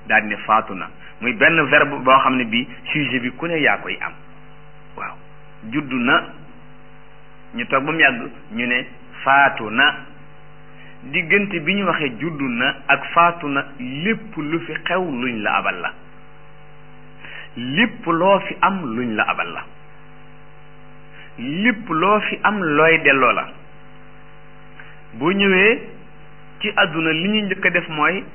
daal ne faatu na muy benn verbe boo xam ne bi sujet bi ku ne yaa koy am waaw juddu na ñu toog ba mu yàgg ñu ne faatu na diggante bi ñu waxee juddu na ak faatu na lépp lu fi xew luñ la abal la lépp loo fi am luñ la abal la lépp loo fi am looy delloo la boo ñëwee ci àdduna li ñu njëkk a def mooy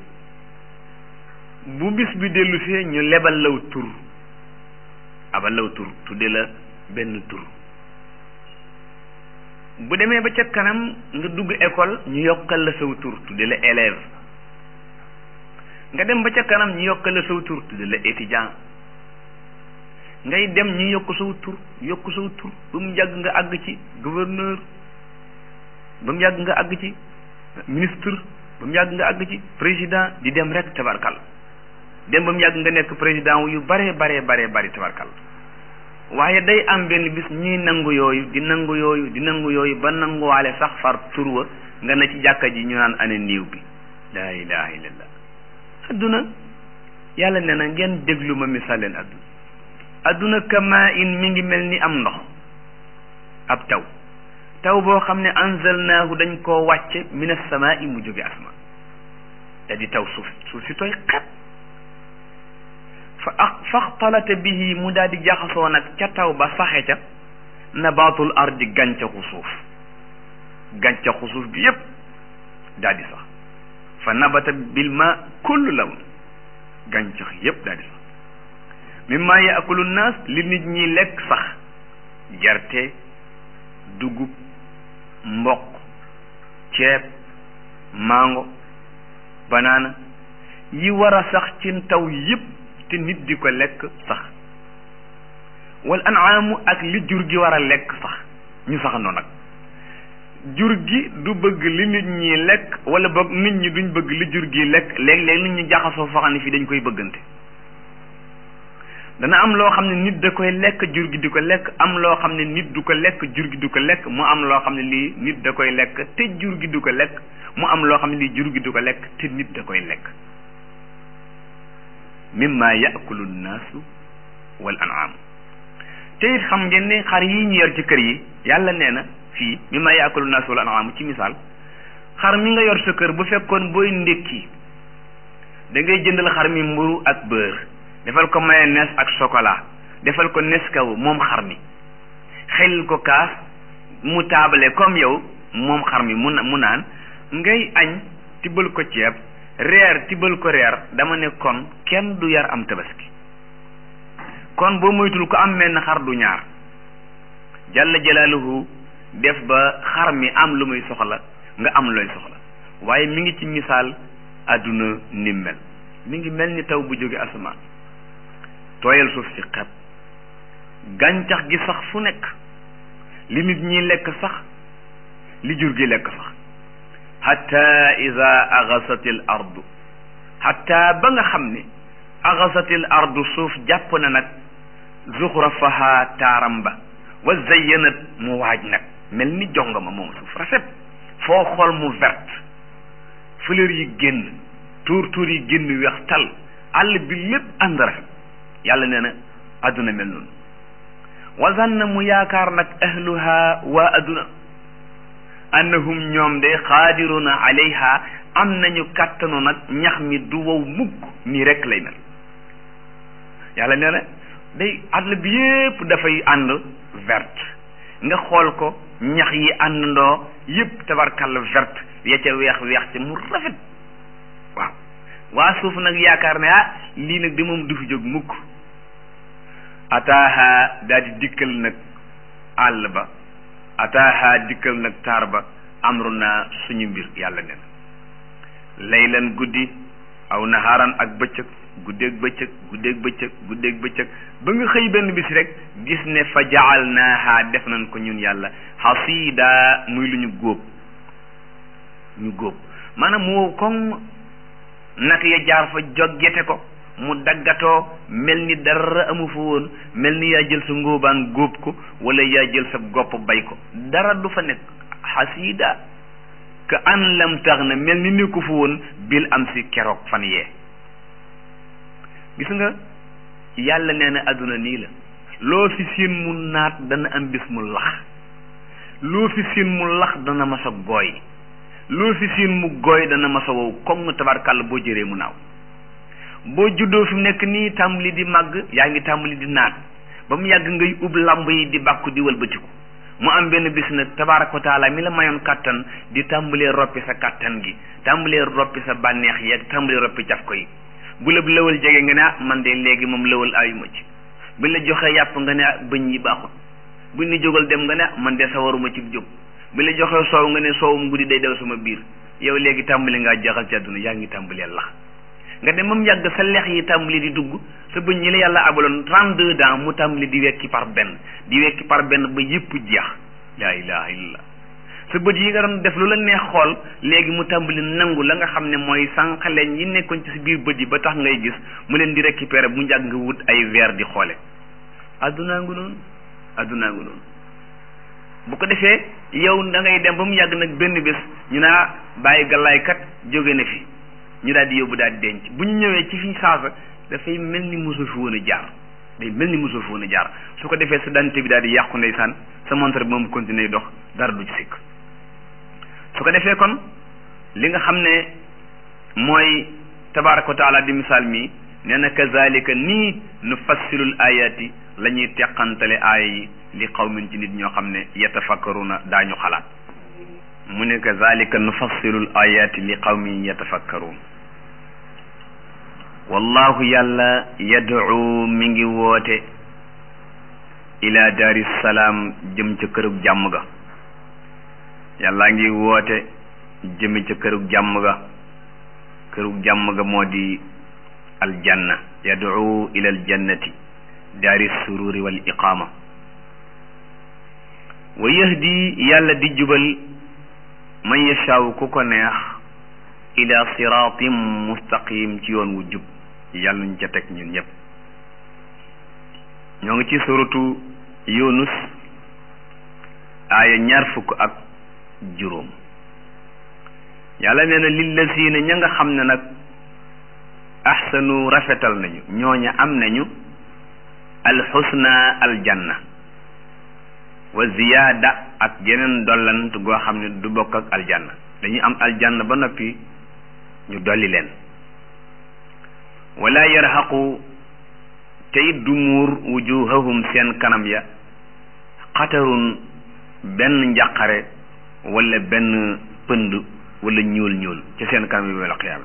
bu bis bi dellusee ñu lebal law tur abal law tur tudde la benn tur bu demee ba ca kanam nga dugg école ñu yokkal la saw tur tudde la élève nga dem ba ca kanam ñu yokkal la saw tur tudde la étudiant ngay dem ñu yokk saw tur yokk saw tur ba mu yàgg nga àgg ci gouverneur ba mu yàgg nga àgg ci ministre ba mu yàgg nga àgg ci président di dem rek tabarkal dem ba mu yàgg nga nekk président yu bare bare bare bari tabarkal waaye day am benn bis ñuy nangu yooyu di nangu yooyu di nangu yooyu ba nanguwaale sax far turwa nga na ci jàkka ji ñu naan ane niiw bi laa ilaha illallah adduna yàlla nee na ngeen déglu ma misaal leen adduna adduna kama in mi ngi mel ni am ndox ab taw taw boo xam ne anzalnaahu dañ koo wàcce min as-samaa'i mu jóge asma te di taw suuf suuf si tooy xet fa ak faxtalata bihi mu daal di jaxasoo nag ca taw ba saxe ca nabaatul ardi gàncaxu suuf gàncaxu suuf bi yépp daal di sax fa nabata bil ma kullu lawn gàncax yépp daal di sax mimma yaakulu naas li nit ñi lekk sax gerte dugub mboq ceeb mango banaana yi war a sax ci taw yépp te nit di ko lekk sax wal anaamu ak li jur gi war a lekk sax ñu saxandoo nag jur gi du bëgg li nit ñi lekk wala boog nit ñi duñ bëgg li jur gi lekk léeg-léeg nit ñi jaxasoo foo xam ne fii dañ koy bëggante dana am loo xam ne nit da koy lekk jur gi di ko lekk am loo xam ne nit du ko lekk jur gi du ko lekk mu am loo xam ne lii nit da koy lekk te jur gi du ko lekk mu am loo xam ne lii jur gi du ko lekk te nit da koy lekk mimma yaakulu nnaasu wal an'am te it xam ngeen ne xar yi ñu yor ci kër yi yàlla nee na fii mimma yaakulu nnaasu wal an'am ci misaal xar mi nga yor sa kër bu fekkoon booy ndékki da ngay jëndal xar mi mburu ak beurre defal ko mayonnaise ak chocolat defal ko Nescafé moom xar mi xel ko kaas mu taabale comme yow moom xar mi mu mu naan ngay añ tibbal ko ceeb reer tibbal ko reer dama ne kon kenn du yar am tabaski kon boo moytul ko am menn xar du ñaar jalla jalaaluhu def ba xar mi am lu muy soxla nga am looy soxla waaye mi ngi ci misaal àdduna ni mel mi ngi mel ni taw bu jóge asamaan tooyal suuf si xepp gàncax gi sax fu nekk li nit ñi lekk sax li jur gi lekk sax hatta ida agasatil ardu hatta ba nga xam ne agasatil ardu suuf jàpp na nag zuxrafaha taaram ba wa zayyanat mu waaj nag mel ni jongama moom suuf rafet foo xool mu verte fleur yi génn tuur tuur yi génn weex tal àll bi lépp ànd rafet yàlla nee na adduna mel noonu wa zanna mu yaakaar nag ahluha waa adduna annahum ñoom de xaadiruna alayha am nañu kàttanu nag ñax mi du wow mukk nii rek lay mel yàlla nee na day àll bi yépp dafay ànd verte nga xool ko ñax yi àndandoo yépp tabarkalla verte ya ca weex weex ca mu rafet waaw waa suuf nag yaakaar ne ah lii nag de moom du fi jóg mukk ataaha daal di dikkal nag àll ba ataaha dikkal nag taar ba amru naa suñu mbir yàlla nen laylan guddi aw naharan ak bëccëg guddeeg bëccëg guddeeg bëccëg guddeeg bëccëg ba nga xëy benn bis rek gis ne fa jaal naaha def nañ ko ñun yàlla xasiida muy lu ñu góob ñu góob maanaam mu wow koŋ nak ya jaar fa joggete ko mu daggatoo mel ni dara amu fa woon mel ni yaa jël sa ngóobaan góob ko wala yaa jël sa gopp bay ko dara du fa nekk xasiida ka an lam tax na mel ni nekku fa woon bil am si keroog fan yee gis nga yàlla nee na adduna nii la loo fi siin mu naat dana am bis mu lax loo fi siin mu lax dana mas a gooy loo fi siin mu gooy dana mas a wow comme tabarkàlla boo jëree mu naaw boo juddoo fi mu nekk nii tàmbali di màgg yaa ngi tàmbali di naat ba mu yàgg ngay ub lamb yi di bàkku di wëlbatiku mu am benn bis nag tabaaraka wa taala mi la mayoon kàttan di tàmbalee roppi sa kàttan gi tàmbalee roppi sa bànneex yi ak tàmbalee roppi caf ko yi bu la lëwal jege nga ne ah man de léegi moom lëwal ayuma ci bu la joxee yàpp nga ne ah bëñ yi baaxut bu ni jógal dem nga ne ah man de sawaruma ci jóg bu la joxee soow nga ne soowum guddi day daw sama biir yow léegi tàmbali ngaa jaxal ci àdduna yaa ngi tàmbalee lax nga dem moom yàgg sa lex yi tàmbali di dugg sa bëñ yi la yàlla abaloon trente-deux ans mu tàmbali di wekki par benn di wekki par benn ba yëpp jeex laa ilaha illallah sa bët yi nga doon def lu la neex xool léegi mu tàmbali nangu la nga xam ne mooy sànqaleñ yi nekkoon ci sa biir bët yi ba tax ngay gis mu leen di récupérer bu njàgg nga wut ay verre di xoole addunaa ngu noonu addunaa ngu noonu bu ko defee yow da ngay dem ba mu yàgg nag benn bés ñu naa bàyyi galaay kat jóge na fi ñu daal di yóbbu daal di denc bu ñu ñëwee ci fi saasa dafay mel ni mosoo fi woon a jaar day mel ni mosoo fi woon a jaar su ko defee sa dante bi daal di yàqu ndeysaan sa montre bi moom continuer dox dara du ci sikk su ko defee kon li nga xam ne mooy tabaraka wa taala di misaal mi nee na kazalika nii nu fassilul ayati la ñuy teqantale aaya yi li qawmin ci nit ñoo xam ne yatafakkaruna daañu xalaat mu ne kazalika nu fassilul ayati li qawmin yatafakkarun wallahu yàlla yad'u mi ngi woote ila daari salaam jëm ca kërug jàmm ga yàlla ngi woote jëme ca kërug jàmm ga kërug jàmm ga moo di aljanna yad'u ila aljannati daari sururi wal iqaama wa yahdi yàlla di jubal man yashaaw ku ko neex ila siratim mustaqim ci yoon wu jub yàlla ñu ca teg ñun ñëpp ñoo ngi ci suratu yunus aaya ñaar fukk ak juróom yàlla nee na lillazina ña nga xam ne nag ahsanu rafetal nañu ñooña am nañu alxusna aljanna wa ziyaada ak geneen dollant goo xam ne du bokk ak aljanna dañuy am aljanna ba noppi ñu dolli leen wala yarhaqu tey du muur wujuhahum seen kanam ya xatarun benn njàqare wala benn pënd wala ñuul ñuul ci seen kanam yi wala xiyaama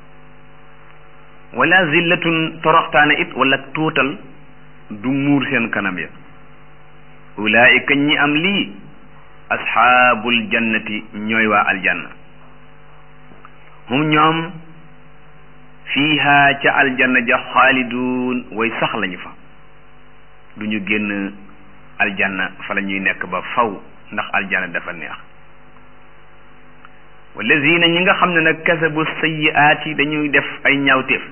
wala zillatun toroxtaane it wala tuutal du muur seen kanam ya ulaika ñi am lii asxaabul jannati ñooy waa aljanna hum ñoom fiiha ca aljanna ja xaalidun way sax lañu fa du ñu génn aljanna fa la ñuy nekk ba faw ndax aljanna dafa neex wallazina ñi nga xam ne nag kasabu sayiaati dañuy def ay ñaawteef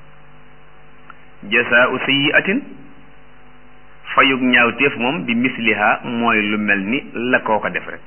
jasaau sayiatin fayug ñaawteef moom bi misliha mooy lu mel ni la koo ko def rek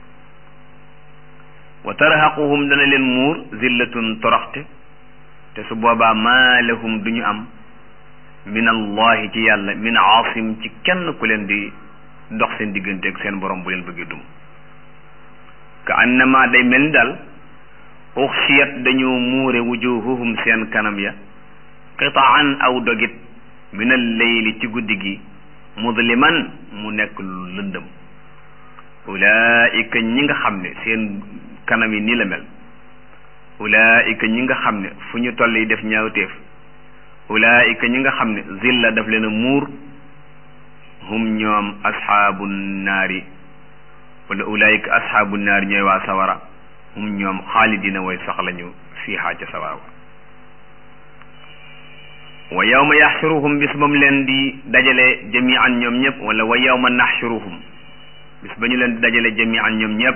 wa tarhaquhum dana leen muur zillatun toroxte te su boobaa maa lahum du ñu am min allahi ci yàlla min aasim ci kenn ku leen di dox seen diggante ak seen borom bu leen bëggee dum ka annama day mel ni daal uxsiyat dañoo muure wujuhuhum seen kanam ya qitaan aw dogit min al leyli ci guddi gi mudliman mu nekk lu lëndëm ulaika ñi nga xam ne seen kanam yi nii la mel ulaika ñi nga xam ne fu ñu toll yi def ñaawteef ulaika ñi nga xam ne zilla daf leen a muur hum ñoom asxaabu naari wala ulaika asxaabu naari ñooy waa sawara hum ñoom xaalidina way sax lañu fiihaa ca sawara wa yawma yaxshuruhum bis ba mu leen di dajale jamian ñoom ñëpp wala wa yawma naxshuruhum bis ba ñu leen di dajale jamian ñoom ñëpp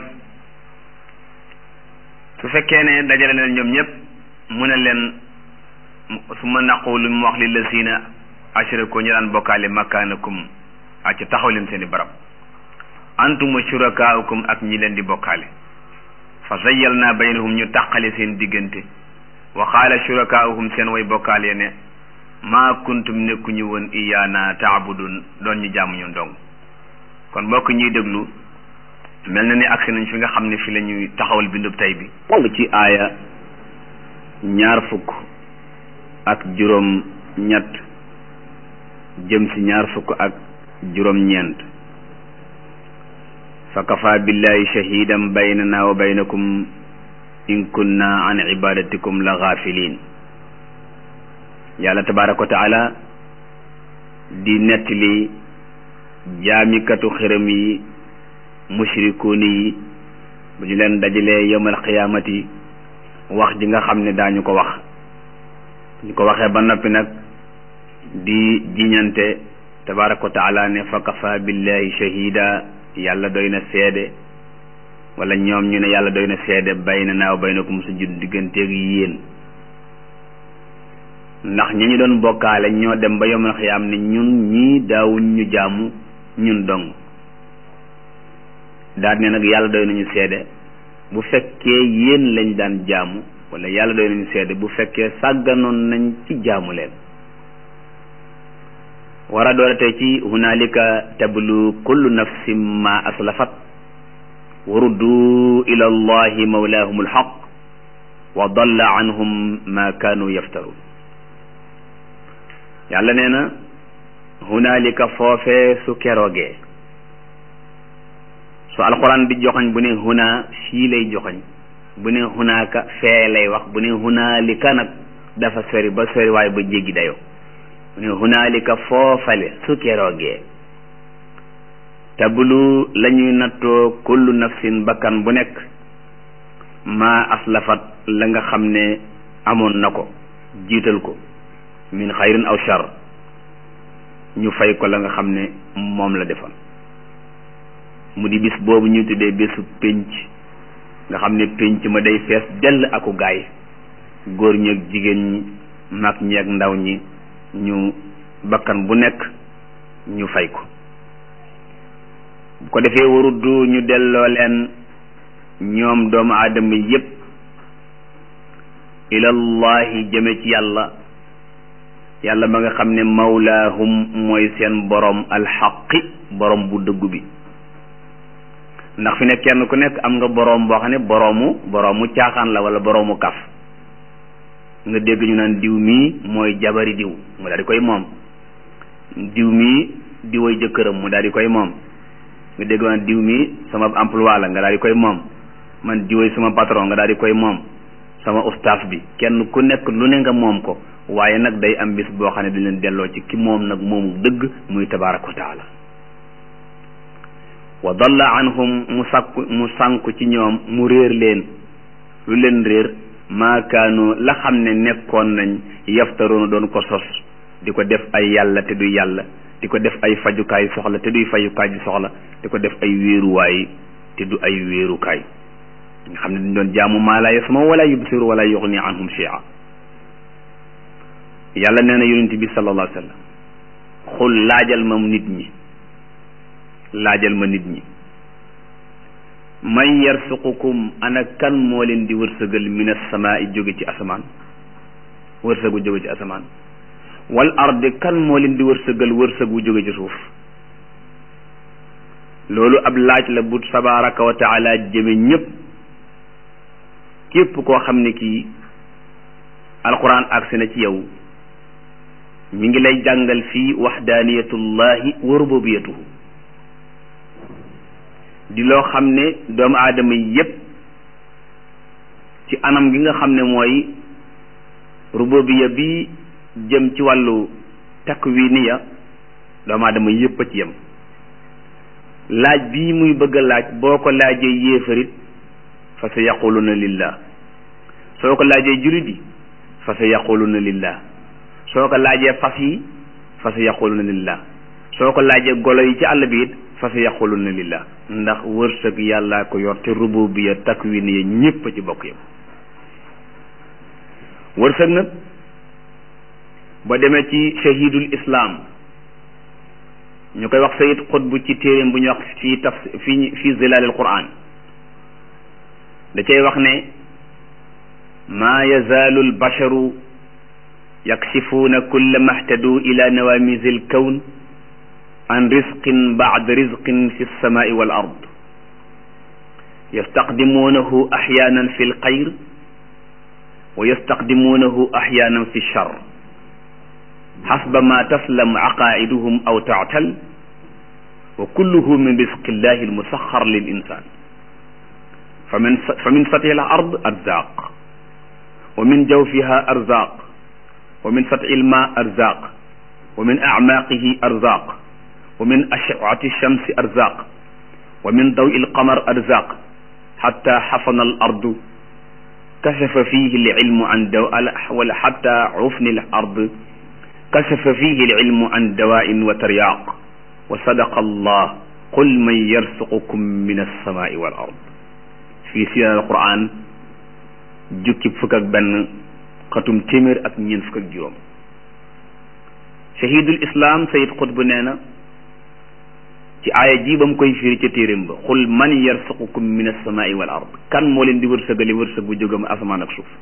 su fekkee ne dajale leen ñoom ñëpp mu ne leen su ma naqulu mu wax li lazina ashraku ñu daan bokkaale makaanakum ak ci taxaw leen seen i barab antum wa shurakaaukum ak ñi leen di bokkaale fa zayyalna baynahum ñu tàqale seen diggante wa qaala shurakaauhum seen way bokkaale ne maa kuntum nekkuñu woon iyaana taabudun doon ñu jaamu ñun dong kon mbokk ñuy déglu mel na ni agsi nañ fi nga xam ne fi la ñuy taxawal bindub tey bi ci aaya ñaar fukk ak juróom ñett jëm si ñaar fukk ak juróom ñeent fa kafa billahi shahidan baynana wa baynakum in kunna an ibadatikum la gaafilin yàlla tabaraka wa taala di nettali jaamikatu xërëm yi mushrikuuni yi bu ñu leen dajalee yawmal qiyaamati wax ji nga xam ne daañu ko wax ñu ko waxee ba noppi nag di jiñante tabaraka wa taala ne fa kafa billahi shahida yàlla doy na seede wala ñoom ñu ne yàlla doy na seede baynanaa wa baynakum su jud digganteeg yéen ndax ñi ñu doon bokkaale ñoo dem ba yawmal qiyaam ne ñun ñii daawuñ ñu jaamu ñun dong daal ne nag yàlla doy nañu seede bu fekkee yéen lañ daan jaamu wala yàlla doy nañu seede bu fekkee sàgganoon nañ ci jaamu leen war a doole tey ci hunaalika tablu kullu nafsin ma aslafat wa ruddu ila allahi mawlaahum alxaq wa dalla anhum ma kaanu yaftarun yàlla nee na hunaalika foofee su keroogee su alquran di joxoñ bu ne huna fii lay joxoñ bu ne hunaaka fee lay wax bu ne hunaalika nag dafa sori ba sori waaye ba jéggi dayoo bu ne hunaalika foofale su keroogee tablu la ñuy nattoo kullu nafsin bakkan bu nekk maa aslafat la nga xam ne amoon na ko jiital ko min xayrin aw shar ñu fay ko la nga xam ne moom la defoon mu di bis boobu ñu tuddee bésu pénc nga xam ne pénc ma day fees dell aku gaay góor ñi ak jigéen ñi mag ñi ak ndaw ñi ñu bakkan bu nekk ñu fay ko bu ko defee waruddu ñu delloo leen ñoom doomu aadama yépp ilallahi jëme ci yàlla yàlla ba nga xam ne mawlaahum mooy seen borom alxaqi borom bu dëggu bi ndax fi ne kenn ku nekk am nga boroom boo xam ne boroomu boroomu caaxaan la wala boroomu kaf nga dégg ñu naan diw mii mooy jabari diw mu daal di koy moom diw mii diway jëkkëram mu daal di koy moom nga dégg naan diw mii sama emploi la nga daal di koy moom man diway sama patron nga daal di koy moom sama ustaaf bi kenn ku nekk lu ne nga moom ko waaye nag day am bis boo xam ne dañ leen delloo ci ki moom nag moomu dëgg muy tabaaraka wa taala wa dalla anhum mu sàkku mu sànku ci ñoom mu réer leen lu leen réer maakaanu la xam ne nekkoon nañ yaftaroona doon ko sos di ko def ay yàlla te du yàlla di ko def ay fajukaay soxla te duy fajukaay bi soxla di ko def ay wéeruwaay te du ay wéerukaay nga xam ne dañ doon jaamu maa laa yasma wala yubsiru wala yuxni anhum shay'a yàlla nee na yonent bi sallallahu alayhi wa sallam xul laajal ma nit ñi laajal ma nit ñi man yarsuqukum ana kan moo leen di wërsëgal min as-samaa jóge ci asamaan wërsëgu jóge ci asamaan wal ardi kan moo leen di wërsëgal wërsëgu jóge ci suuf loolu ab laaj la bu tabaraka wa taala jëme ñépp képp koo xam ne kii alquran agsi na ci yow mi ngi lay jàngal fii waxdaaniyatullahi wa rububiyatuhu di loo xam ne doomu aadama yi yépp ci anam gi nga xam ne mooy rububiya bi jëm ci wàllu takwiniya doomu aadama yépp a ci yem laaj bii muy bëgg a laaj boo ko laajee yéefarit fa sa yaquluna lillah soo ko laajee julit yi fa sa yaquluna lillah soo ko laajee fas yi fa sa yaquluna lillah soo ko laajee golo yi ci àll bi it fa sa yaquluna lillah ndax wërsëg yàllaa ko yor te rububiya takwiniya ñépp a ci bokk yam wërsëg nag ba demee ci shahidul islam ñu koy wax sayid xutbu ci téeréem bu ñuy wax fii taf fii fii zilalil quran da cay wax ne maa yazaalu albasharu yakshifuuna kulla mahtadu ila nawamisi alkawn an risqin bacda risqin fi lsamai wal ard yastaqdimuunahu axyaanan fi lxayr wa yastaqdimuunahu axyaanan fi lchar xasba ma taslam aqaiduhum aw tactal wa kulluhu min risqi llahi almusaxar lil insan fa min fa min sati l ard arzaq wa min jawfiha arzaq wa min sati lma arzaq wa min acmaaqihi arzaq wa min ashcati lchamsi arzaq wa min dawi lqamar arzaq xata xafana al ardu kasafa fihi lcilmu an daw wala xata cufni l ard kasafa fihi lcilmu an dawain wa taryaq wa sadaqa allah qul man yarsuqukum min alsamai wal ard fii si alquran jukki fukk ak benn xatum téeméer ak ñeent fukk ak juróom shahidul islam sayid xutbu nee na ci aaya ji ba mu koy firi ca téeréem ba xul man yarsuqukum min alsamai wal ard kan moo leen di wërsëgali wërsëg bu jógam asamaan ak suuf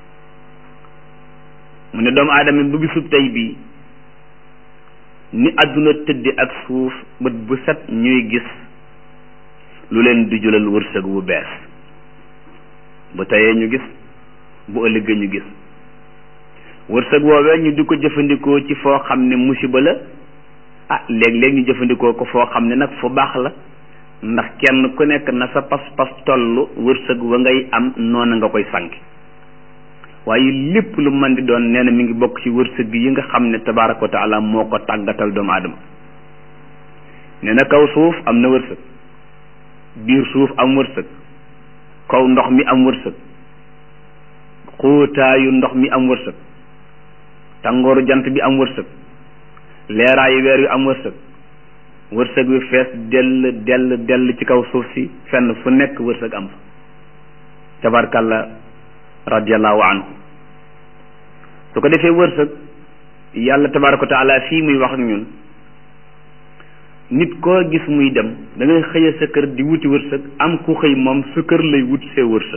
mu ne doomu aadama bu bisub tey bii ni àdduna tëdde ak suuf bët bu set ñuy gis lu leen di julal wërsëg bu bees bu teyee ñu gis bu ëllëgee ñu gis wërsëg woowee ñu di ko jëfandikoo ci foo xam ne musiba la ah léeg-léeg ñu jëfandikoo ko foo xam ne nag fu baax la ndax kenn ku nekk na sa pas-pas toll wërsëg wa ngay am noona nga koy sànki waaye lépp lu mën di doon nee na mi ngi bokk ci wërsëg yi nga xam ne tabaaraka wa taala moo ko tàggatal doomu aadama nee na kaw suuf am na wërsëg biir suuf am wërsëg kaw ndox mi am wërsëg xóotaayu ndox mi am wërsëg tàngooru jant bi am wërsëg leeraayu weer wi am wërsëg wërsëg wi fees dell dell dell ci kaw suuf si fenn fu nekk wërsëg am fa tabarkalla radiallahu anhu su ko defee wërsëg yàlla tabaraka wa taala fii muy wax ak ñun nit koo gis muy dem da ngay xëya sa kër di wuti wërsëg am ku xëy moom sa kër lay wut see wërsëg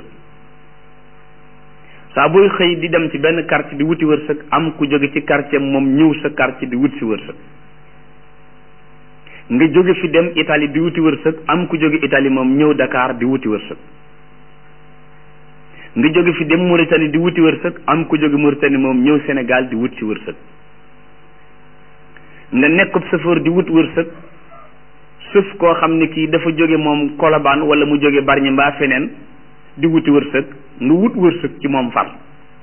saa booy xëy di dem ci benn quartier di wuti wërsëg am ku jóge ci quartier moom ñëw sa quartier di wut si wërsëg nga jóge fi dem Italie di wuti wërsëg am ku jóge Italie moom ñëw Dakar di wuti wërsëg nga jóge fi dem Mauritanie di wuti wërsëg am ku jóge Mauritanie moom ñëw Sénégal di wut si wërsëg nga nekkub chauffeur di wut wërsëg suuf koo xam ne kii dafa jóge moom Colobane wala mu jóge Bargny mbaa feneen di wuti wërsëg nga wut wërsëg ci moom far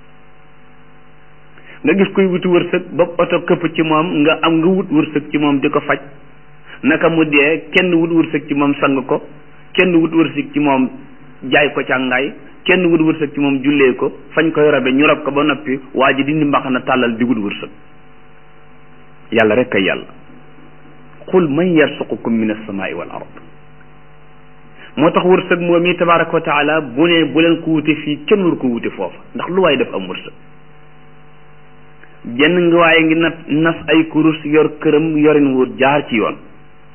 nga gis koy wuti wërsëg ba oto këpp ci moom nga am nga wut wërsëg ci moom di ko faj naka mu dee kenn wut wërsëg ci moom sang ko kenn wut wërsëg ci moom jaay ko càngaay kenn wut wërsëg ci moom jullee ko fañ koy rabe ñu rab ko ba noppi waa ji dindi mbaxana tàllal di wut wërsëg yàlla rek kay yàlla qul man yarsuqukum min alsamaai wal ard moo tax wërsëg moom yi tabaraka wa taala bu ne bu leen ko wute fii kenn war ko wute foofa ndax lu waay def am wërsëg jenn nga waaye ngi nat nas ay kurus yor këram yorin wu jaar ci yoon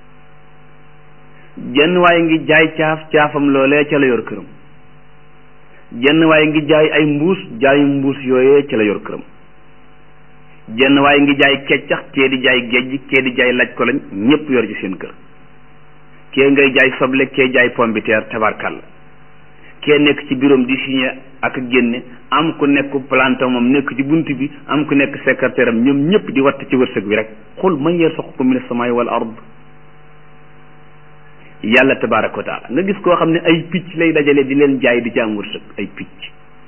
jenn waaye ngi jaay caaf caafam loolee ca la yor këram jenn waaye ngi jaay ay mbuus jaayu mbuus yooyee ca la yor këram jenn waaye ngi jaay keccax kee di jaay géej kee di jaay laj ko lañ ñëpp yor ci seen kër kee ngay jaay soble kee jaay pombiteer tabarkalla kee nekk ci biroom di signé ak génne am ku nekk plante moom nekk ci bunt bi am ku nekk secrétaire am ñoom ñëpp di watt ci wërsëg bi rek xul man yarzuqukum min as-samaa'i wal ard yàlla tabaraka wa taala nga gis koo xam ne ay picc lay dajale di leen jaay di ci am wërsëg ay picc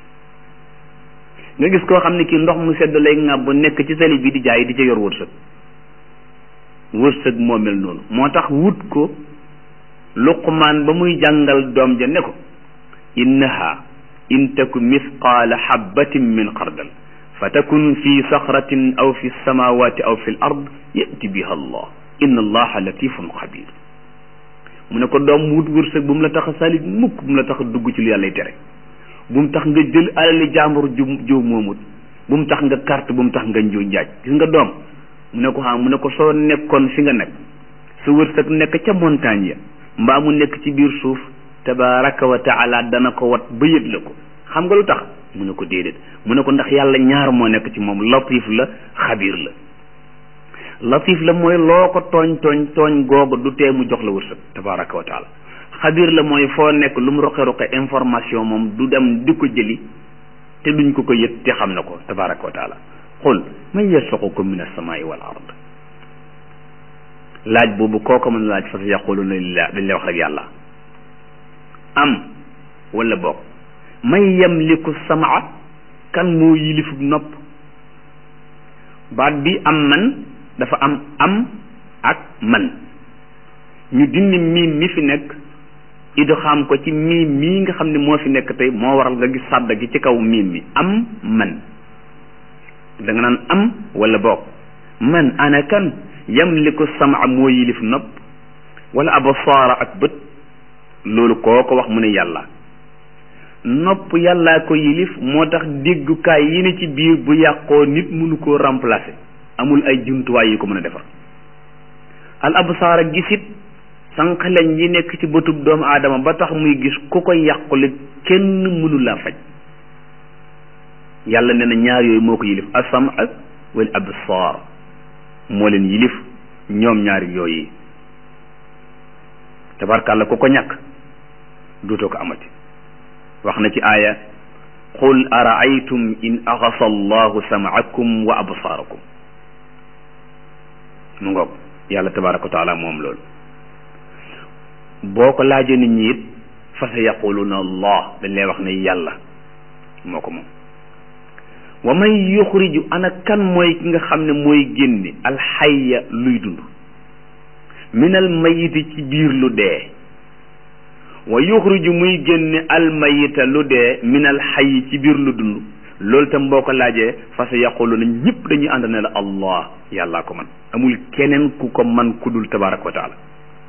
nga gis koo xam ne kii ndox mu sedd lay ŋàbb nekk ci tali bi di jaay di ca yor wërsëg wërsëg moo mel noonu moo tax wut ko luqmaan ba muy jàngal doom ja ne ko innaha in taku misqaala xabbatin min xardal fa takun fi saxratin aw fi samawati aw fi l ard yati biha allah inna allaha latifun xabir mu ne ko doom wut wërsëg bu mu la tax a salit mukk bu mu la tax a dugg ci lu yàllay tere bu mu tax nga jël alali jàmbur ju jow moomut bu mu tax nga carte bu mu tax nga njuuj njaaj gis nga doom mu ne ko xam mu ne ko soo nekkoon fi nga nekk su wërsëg nekk ca montagne ya mbaa mu nekk ci biir suuf tabaraka wa taala dana ko wat ba yëg la ko xam nga lu tax mu ne ko déedéet mu ne ko ndax yàlla ñaar moo nekk ci moom latif la xabiir la latif la mooy loo ko tooñ tooñ tooñ googu du tee mu jox la wërsëg tabaraka wa taala xabiir la mooy foo nekk lu mu roqe roqe information moom du dem di ko jëli te duñ ko ko yët te xam na ko tabaraka wa taala qul man yarsuqukum min as-samaa'i wal ard laaj boobu kooko mën laaj fa sa yaquluna lillah dañ lay wax rek yàlla am wala boog man yamliku samaa kan moo yilifub nopp baat bi am man dafa am am ak man ñu dindi miim mi fi nekk idgham ko ci miim mii nga xam ne moo fi nekk tey moo waral nga gis sàdda gi ci kaw miim mi am man da nga naan am wala boog man ana kan yamliku samaa moo yilif nopp wala absaara ak bët loolu koo ko wax mu ne yàlla nopp yàllaa ko yilif moo tax déggukaay yi ne ci biir bu yàqoo nit mënu koo remplacer amul ay jumtuwaay yu ko mën a defar al absaara gisit sànq lañ yi nekk ci bëtub doomu aadama ba tax muy gis ku ko yàqule kenn mënu laa faj yàlla nee na ñaar yooyu moo ko yilif asama wal absaar moo leen yilif ñoom ñaari yooyu tabarkàlla ku ko ñàkk duutoo ko amati wax na ci aaya qul araaytum in axasa allahu samaakum wa absaarakum mu ngoog yàlla tabaraka wa taala moom loolu boo ko laajee nit ñi it fa sa yaquluna allah dañ lay wax ne yàlla moo ko moom wa man yuxriju ana kan mooy ki nga xam ne mooy génne alxayya luy dund min al mayiti ci biir lu dee wa yuxriju muy génne almayita lu dee min al xayyi ci biir lu dund loolu tam boo ko laajee fa sa yaquluna ñëpp dañuy ànd ne la allah yàllaa ko man amul keneen ku ko man ku dul tabaraka wa taala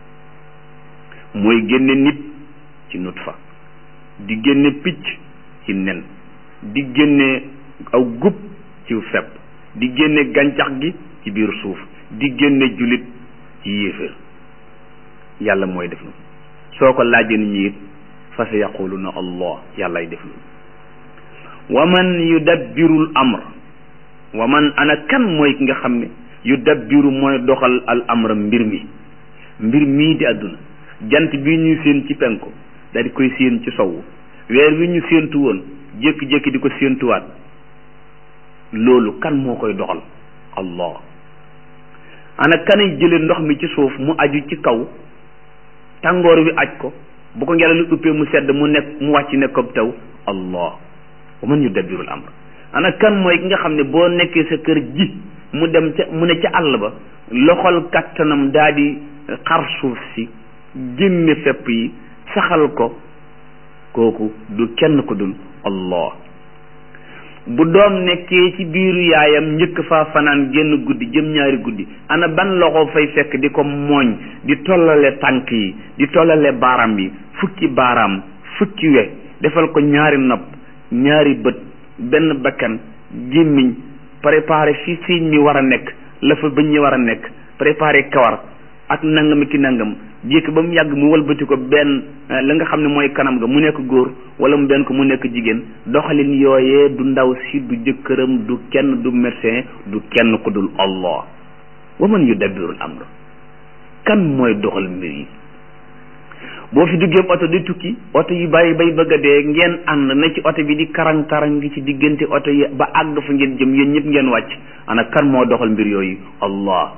mooy génne nit ci nutfa di génne picc ci nen di génne aw gub ci fepp di génne gàncax gi ci biir suuf di génne julit ci yéeféer yàlla mooy def loolu soo ko laajee nit ñi it fa sa yaquluna allah yàllaay def loolu wa man yudabbirul amr wa man ana kan mooy ki nga xam ne yudabbiru mooy doxal al amra mbir mi mbir mii di àdduna jant bi ñu séen ci penku daal di koy séen ci sowu weer wi ñu séentu woon jékki-jékki di ko séentuwaat loolu kan moo koy doxal allah ana kanay jële ndox mi ci suuf mu aju ci kaw tàngoor wi aj ko bu ko ngelaw li uppee mu sedd mu nekk mu wàcc nekk ko taw allah wa man yudabbirul amr ana kan mooy ki nga xam ne boo nekkee sa kër ji mu dem ca mu ne ca àll ba loxol kattanam daa di xar suuf si génne fepp yi saxal ko kooku du kenn ko dul allah bu doom nekkee ci biiru yaayam njëkk faa fanaan génn guddi jëm ñaari guddi ana ban loxo fay fekk di ko mooñ di tollale tànk yi di tollale baaraam yi fukki baaraam fukki we defal ko ñaari nopp ñaari bët benn bakkan gémmiñ préparé fi siiñ mi war a nekk la fa bëñ ñi war a nekk préparé kawar ak nangam ki nangam jékk ba mu yàgg mu walbati ko benn la nga xam ne mooy kanam ga mu nekk góor wala mu benn ko mu nekk jigéen doxalin yooyee du ndaw si du jëkkëram du kenn du médecin du kenn ko dul allah wa man yudabbirul amr kan mooy doxal mbir yi boo fi duggee oto di tukki oto yi bàyyi bay bëgg a dee ngeen ànd na ci oto bi di karang karang gi ci diggante oto yi ba àgg fa ngeen jëm yéen ñëpp ngeen wàcc ana kan moo doxal mbir yooyu allah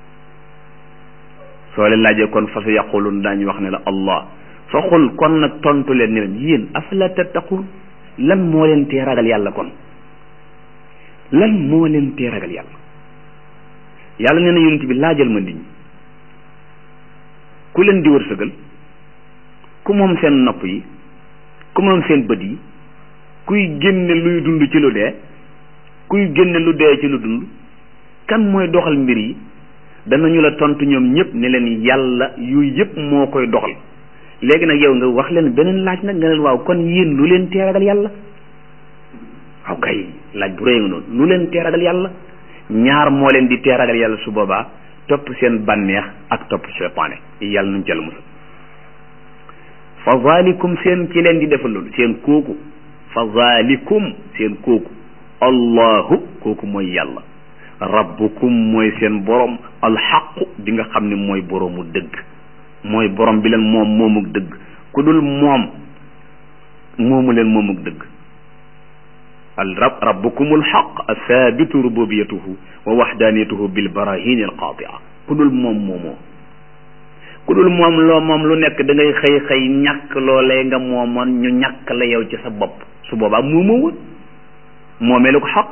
soo leen laajee kon fa sa yaqulun daañu wax ne la allah fa xul kon nag tontu leen ne leen yéen afala tattaqun lan moo leen tee ragal yàlla kon lan moo leen tee ragal yàlla yàlla nee na yonent bi laajal ma nit ñi ku leen di wërsëgal ku moom seen nopp yi ku moom seen bët yi kuy génne luy dund ci lu dee kuy génne lu dee ci lu dund kan mooy doxal mbir yi danañu la tontu ñoom ñëpp ne leen yàlla yooyu yëpp moo koy doxal léegi nag yow nga wax leen beneen laaj nag nga leen waaw kon yéen lu leen tee ragal yàlla waaw kay laaj bu rëy nga noonu lu leen tee ragal yàlla ñaar moo leen di tee ragal yàlla su boobaa topp seen bànneex ak topp seytaane yàlla nuñ ca la musal fa zalikum seen ci leen di defal loolu seen kooku fa fa zalikum seen kooku allahu kooku mooy yàlla rabbukum mooy seen borom alxaqu bi nga xam ne mooy boroomu dëgg mooy borom bi leen moom moomuk dëgg ku dul moom moomu leen moomuk dëgg al rab rabbukum alxaq athabitu rububiyatuhu wa waxdaniyatuhu bil barahin al qatia ku dul moom moomoo ku dul moom loo moom lu nekk da ngay xëy xëy ñàkk loolee nga moomoon ñu ñàkk la yow ci sa bopp su boobaa moomoo woon moomee lu ko xaq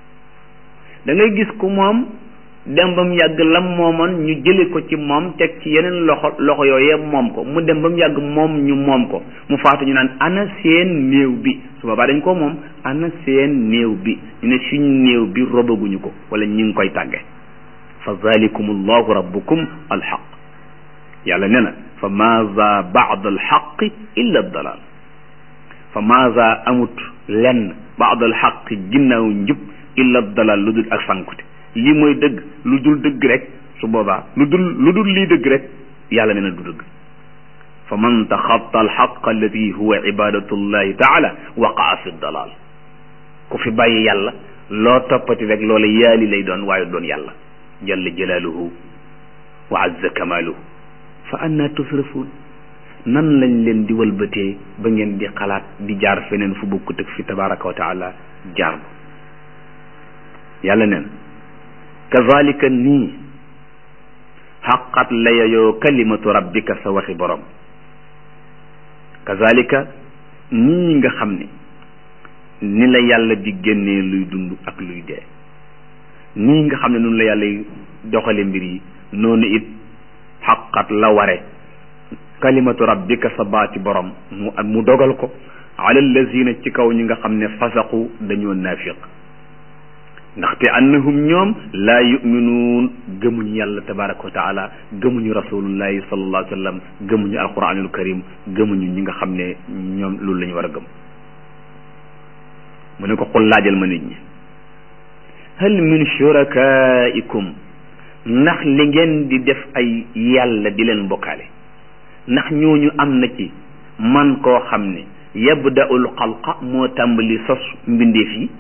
da ngay gis ku moom dem ba mu yàgg lam moomoon ñu jële ko ci moom teg ci yeneen loxo loxo yooyee moom ko mu dem ba mu yàgg moom ñu moom ko mu faatu ñu naan ana seen néew bi su boobaa dañ ko moom ana seen néew bi ñu ne suñ néew bi robaguñu ko wala ñu ngi koy tàgge fa zalikum allahu rabbukum alxaq yàlla nee na fa maza baad alxaqi illa dalal fa maza amut lenn baad alxaqi ginnaaw njub illa dalal lu dul ak sankute lii mooy dëgg lu dul dëgg rek su boobaa lu dul lu dul lii dëgg rek yàlla nee na du dëgg fa man taxatta alxaq alladi huwa ibadatu llahi taala waqaa fi dalal ku fi bàyyi yàlla loo toppati rek loola yaali lay doon waaye doon yàlla jalla jalaaluhu wa azza kamaaluhu fa anna tusrafuun nan lañ leen di walbatee ba ngeen di xalaat di jaar feneen fu bokkut ak fi tabaraka wa taala jaar ba yàlla neen kazalika nii xaqat la yayoo kalimatu rabbika sa waxi borom kazalika nii nga xam ne ni la yàlla di génnee luy dund ak luy dee nii nga xam ne noonu la yàlla doxale mbir yi noonu it xaqat la ware kalimatu rabbika sa baati borom mu mu dogal ko ala allazina ci kaw ñi nga xam ne fasaqu dañoo naafiq ndaxte annahum ñoom laa yuminuun gëmuñu yàlla tabaraka wa taala gëmuñu rasulullahi sallallahu alayhi wa sallam gëmuñu alquranul karim gëmuñu ñi nga xam ne ñoom loolu la ñu war a gëm mu ne ko xul laajal ma nit ñi hal min shurakaikum ndax li ngeen di def ay yàlla di leen bokkaale ndax ñooñu am na ci man koo xam ne yabda'ul xalqa moo tàmbali sos mbindeef yi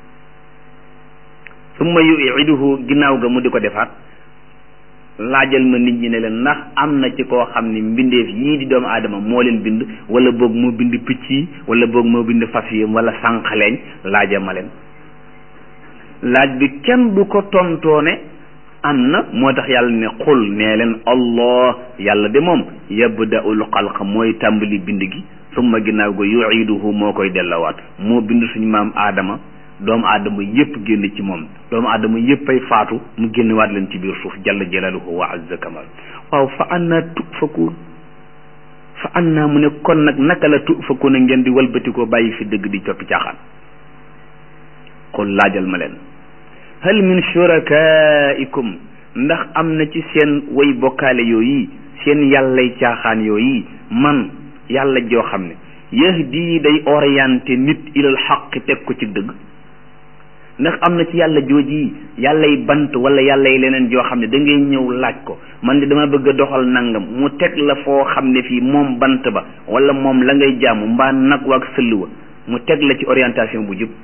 summa yu'iduhu ginnaaw ga mu di ko defaat laajal ma nit ñi ne leen ndax am na ci koo xam ne mbindeef yii di doomu aadama moo leen bind wala boog moo bind picc yi wala boog moo bind fas yi wala sànqaleñ laaja ma leen laaj bi kenn du ko tontoone am na moo tax yàlla ne xul nee leen allah yàlla de moom yabda'ul xalq mooy tàmbali bind gi summa ginnaaw ga yu'iduhu moo koy dellawaat moo bind suñu maam aadama doomu aadama yépp génn ci moom doomu aadama yépp ay faatu mu génnewaat leen ci biir suuf jalla jalaaluhu wa azza kamal waaw fa anna tufakuun fa anna mu ne kon nag naka la tufakuun a ngeen di walbatikoo bàyyi fi dëgg di coppi caaxaan kon laajal ma leen hal min shurakaikum ndax am na ci seen way bokkaale yooyu seen yàllay caaxaan yooyu man yàlla joo xam ne yahdi day orienté nit ilal xaqi teg ko ci dëgg ndax am na ci yàlla jooji yàllay bant wala yàllay leneen joo xam ne da ngay ñëw laaj ko man de dama bëgg a doxal nangam mu teg la foo xam ne fii moom bant ba wala moom la ngay jaamu mbaa nag waag sëll wa mu teg la ci orientation bu jub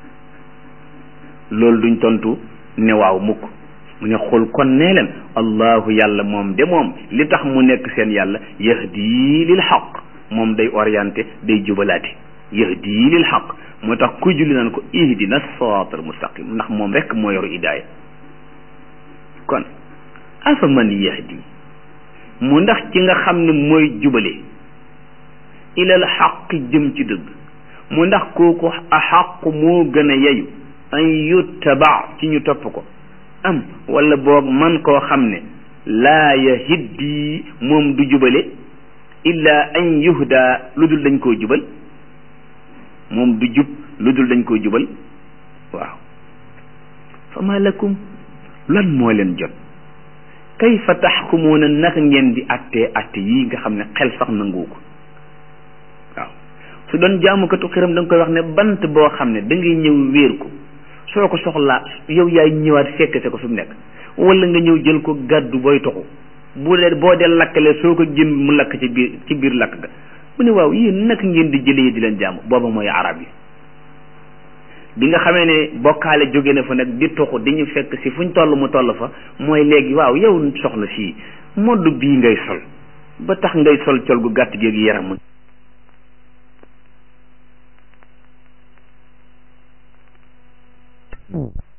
loolu duñ tontu ne waaw mukk mu ne xul kon nee leen allahu yàlla moom de moom li tax mu nekk seen yàlla yahdi lil xaq moom day orienté day jubalaate yahdi lil xaq moo tax ku julli naan ko ihdina siraatal mustaqim ndax moom rek moo yoru idaaya kon afa man yahdi mu ndax ci nga xam ne mooy jubale ilal xaq jëm ci dëgg mu ndax kooku a xaq moo gën a yeyu an yuttaba ci ñu topp ko am wala boog man koo xam ne laa yahiddi moom du jubale illa an yuhda lu dul dañ koo jubal moom du jub lu dul dañ koo jubal waaw fa ma lakum lan moo leen jot kayfa taxkumuuna naka ngeen di attee atte yii nga xam ne xel sax nangu ko waaw su doon jaamukatu xiram da nga koy wax ne bant boo xam ne da ngay ñëw wéer ko soo ko soxlaa yow yaay ñëwaat fekk se ko fi mu nekk wala nga ñëw jël ko gàddu booy toxu bu dee boo dee lakkale soo ko jën mu lakk ci biir ci biir lakk ga mu ne waaw yéen naka ngeen di jëlee di leen jaamu booba mooy arab yi bi nga xamee ne bokkaale jóge na fa nag di toxu di ñu fekk si fuñ toll mu toll fa mooy léegi waaw yow soxna si modd bii ngay sol ba tax ngay sol col gu gàtt gi yaram mu